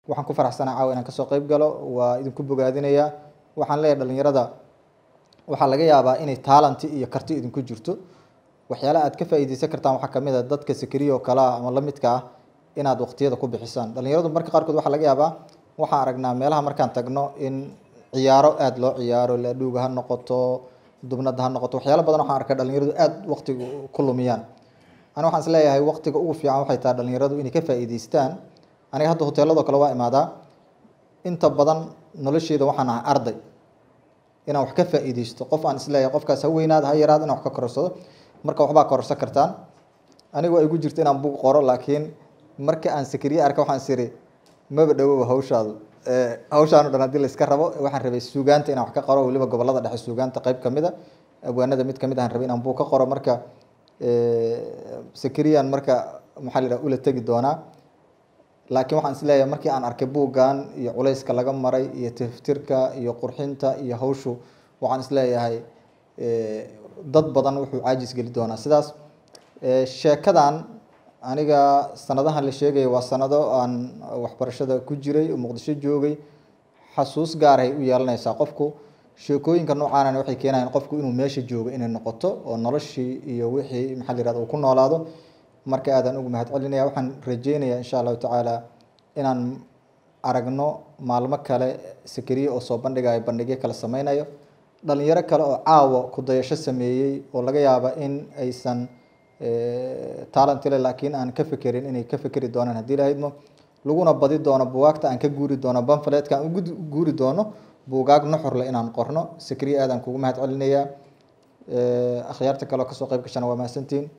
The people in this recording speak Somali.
waxaan ku faraxsanaa caawa inaan kasoo qeyb galo waa idinku bogaadinayaa waxaan leeyahay dhalinyarada waxaa laga yaabaa inay taalanti iyo karti idinku jirto waxyaalaha aad ka faa'iideysan kartaan waxaa kamid a dadka sakariya oo kale ah ama la midka ah inaad waqtiyada ku bixisaan dhalinyaradu marka qaarkood waxaa laga yaabaa waxaan aragnaa meelaha markaan tagno in ciyaaro aada loo ciyaaro laadhuuga ha noqoto dubnada ha noqoto waxyaalo badan waxaan arkay dhalinyaradu aada waqtiga ku lumiyaan ani waxaan is leeyahay waqtiga ugu fiican waxay tahay dhalinyaradu inay ka faa'iideystaan aniga hadda hoteeladoo kale waa imaadaa inta badan nolosheeda waxaan ahay arday inaan wax ka faa'iideysto qof aan isleeyahay qofkaas ha weynaad ha yaraad inaan wax ka korsado marka waxbaa kororsan kartaan anigoo igu jirto inaan bug qoro laakiin marka aan sakariye arka waxaan is iri maba dhawoba hawshaadu hawshaan o dhan haddii la iska rabo waxaan rabay suugaanta inaan wax ka qoro weliba gobolada dhexe suugaanta qeyb kamid a abwaanada mid kamid ahaan rabay inaan bug ka qoro marka sakariyan marka maxaa la yidhaha ula tegi doonaa laakiin waxaan is leeyahay markii aan arkay buuggan iyo culayska laga maray iyo tiftirka iyo qurxinta iyo hawshu waxaan is leeyahay dad badan wuxuu caajis geli doonaa sidaas sheekadan aniga sanadahan la sheegaya waa sanado aan waxbarashada ku jiray oo muqdisho joogay xasuus gaarahay u yeelanaysaa qofku sheekooyinka noocaanana waxay keenayaan qofku inuu meesha joogo inay noqoto oo noloshii iyo wixii maxaa la yihahda uu ku noolaado marka aadaan ugu mahad celinaya waxaan rajeynayaa insha allahu tacaala inaan aragno maalmo kale sakariye oo soo bandhigayo bandhigyo kale sameynayo dhalinyaro kale oo caawa ku dayasho sameeyey oo laga yaaba in aysan talentile laakiin aan ka fekerin inay ka fekeri doonaan haddii lahaydmo laguna badi doono bugaagta aan ka guuri doono banfaletka aan ugu guuri doono buugaag nuxurle inaan qorno sakariye aadaan kugu mahad celinayaa akhyaarta kale oo kasoo qeyb gashana waa mahadsantiin